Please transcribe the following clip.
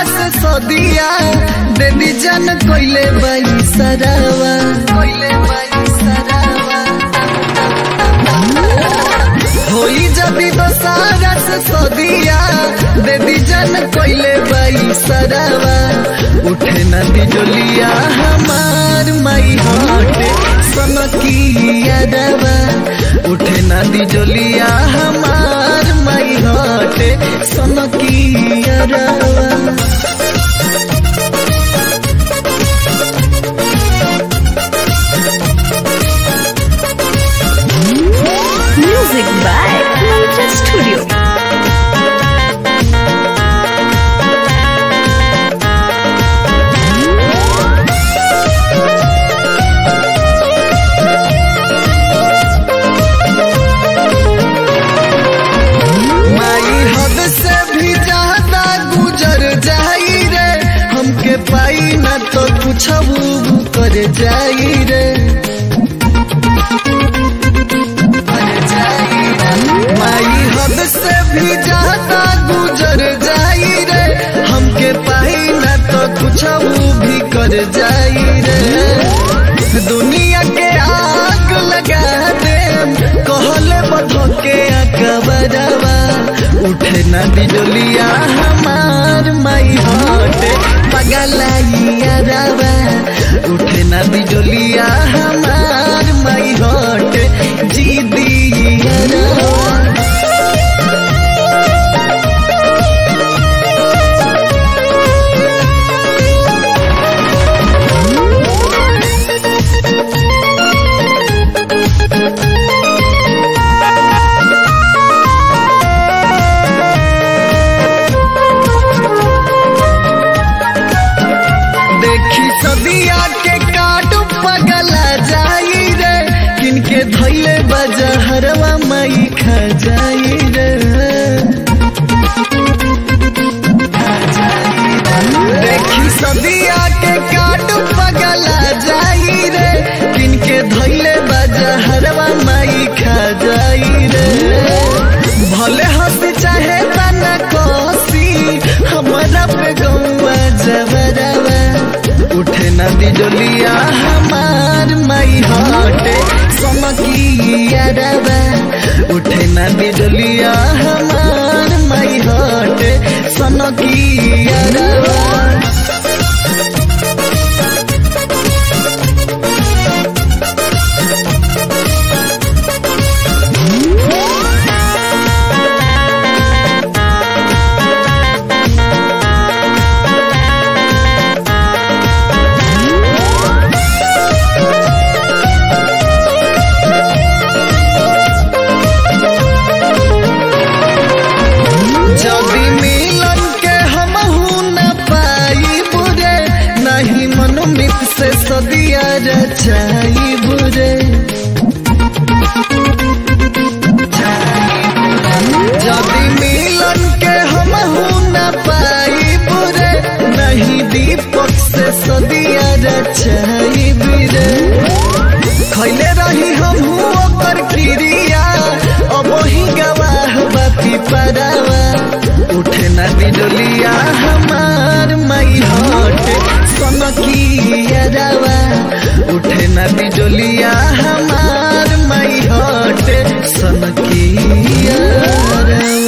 से सदिया दे दी जान कोइले बाई सरावा कोइले बाई सरावा होई जदी दोसारा से सदिया दे दी जान कोइले बाई सरावा उठे नदी डोलिया हमार माई हाटे सनकिया दवा उठे नदी डोलिया हमार माई हाटे सनकिया दवा Music by Mantra Studio. माई हद से भी ज्यादा गुजर जाई रे हमके पाई न तो कुछ कर जाई रे कर जाई रे। माई हद से भी ज्यादा गुजर जाई रे हमके पाई न तो कुछ भी कर जाई रे दुनिया के आग लगा दे कहले बधो के अकबरवा उठे ना बिजलिया हमार माई हटे पगलाइया रवा उठे ना बिजलिया हमार माई हटे जी दिया रवा देखी सदिया के काट पगला जाई रे किनके धैले बजहरवा मई खा जाई रे खा जाई रे। देखी सदिया के काट पगला जाई रे किनके धैले बजहरवा मई खा जाई रे भले हंस चाहे तना कोसी हमारा पे गौआ जबरवा उठे नदी डोलिया हमार माई हटे समकिया रवा उठे नदी डोलिया हमार माई हटे सनकिया रवा जदी मिलन के हम न पाई बुरे नहीं मनोमित से सदिया रचाई बुरे जदी मिलन के हम न पाई बुरे नहीं दीपक से सदिया रचाई बुरे खैले रही हम ओकर क्रिया अब ही गवाह बाती परावा उठे ना बिजलिया हमार माई हटे सनकिया रवा उठे ना बिजलिया हमार माई हटे सनकिया रवा